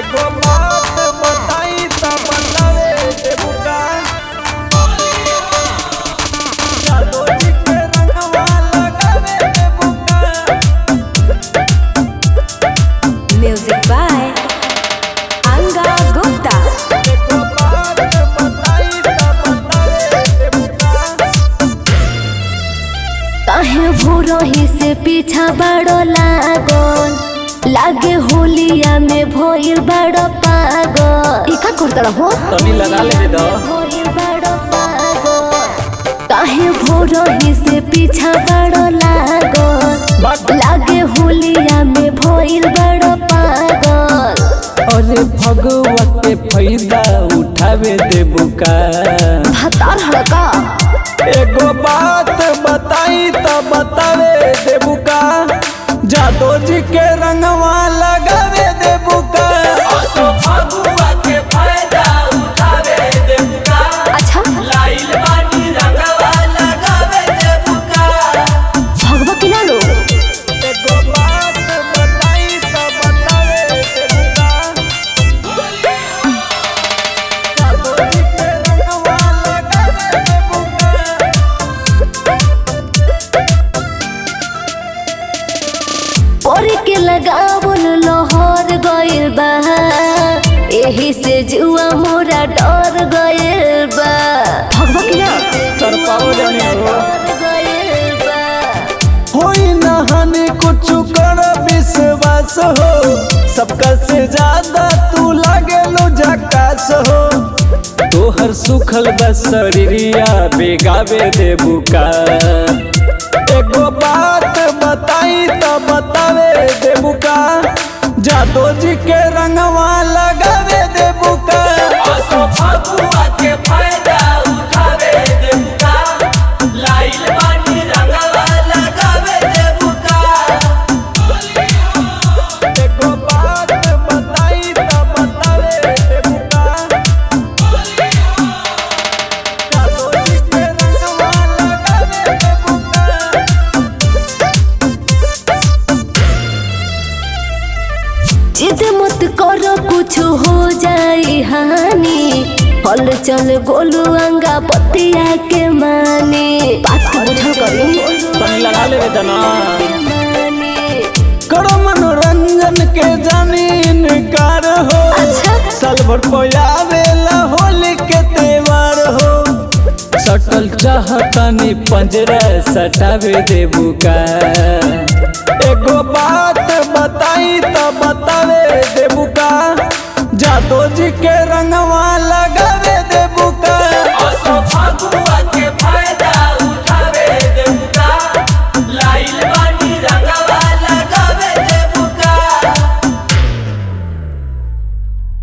एगो बात बताई त बतावे देबू का जादू जी के रंगवा लगावे देबू का Music by Anga Gupta. एगो बात बताई त बतावे देबू का काहे भोरही से पीछा बड़ो लागल लागे होलिया में भइल बड़ो पागल ई का करत रहो तनी लगा ले दो भइल बड़ो पागल काहे भोरही से पीछा बड़ो लागल लागे होलिया में भइल बड़ो पागल अरे भगवा के फायदा उठावे देबू का भतार हड़का एगो बात बताई त बतावे देबू का जादो जी के रंगवा लगावे देबू का अच्छा भगवा की ना लो एगो बात बताई त बतावे देबू का जादो जी के रंगवा लगावे देबू का पोरी के लगावल लहर गइल बा एही से जुआ मोरा डर गइल बा भगवा की ना तर पाओ जाने हो। डर गइल बा होई नहाने कुछ कर विश्वास हो सबका से ज्यादा तू लागे लो झकास हो तोहर सुखल बस शरीरिया बेगावे देबू का एगो बात बताई त बतावे देबू का जादो जी के रंगवा लगावे देबू का एगो बात बताई त बतावे देबू का जादो जी के रंगवा लगावे देबू का जिद मत करो कुछ हो जाई हानि हल चल गोलू अंगा पतिया के माने बात को बुझल करी तनी लगा लेवे तना माने करो मनोरंजन के जमीन कार हो अच्छा साल भर पयावेला होली के त्योहार हो सटल चाहतनी पंजरा सटावे देबू का एगो बात बताई त बतावे देबू का जादो जी के रंगवा लगावे